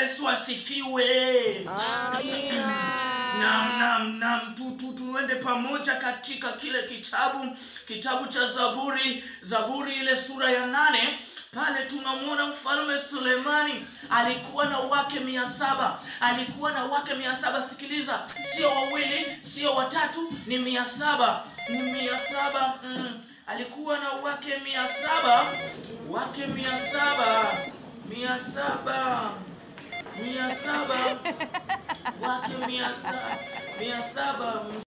Yesu asifiwe. Naam, naam, naam, tu, tu, tuende pamoja katika kile kitabu kitabu cha Zaburi, Zaburi ile sura ya nane. Pale tunamwona mfalme Sulemani alikuwa na wake mia saba alikuwa na wake mia saba Sikiliza, sio wawili, sio watatu, ni mia saba ni mia saba mm. Alikuwa na wake mia saba wake mia saba mia saba mia saba wake mia saba mia saba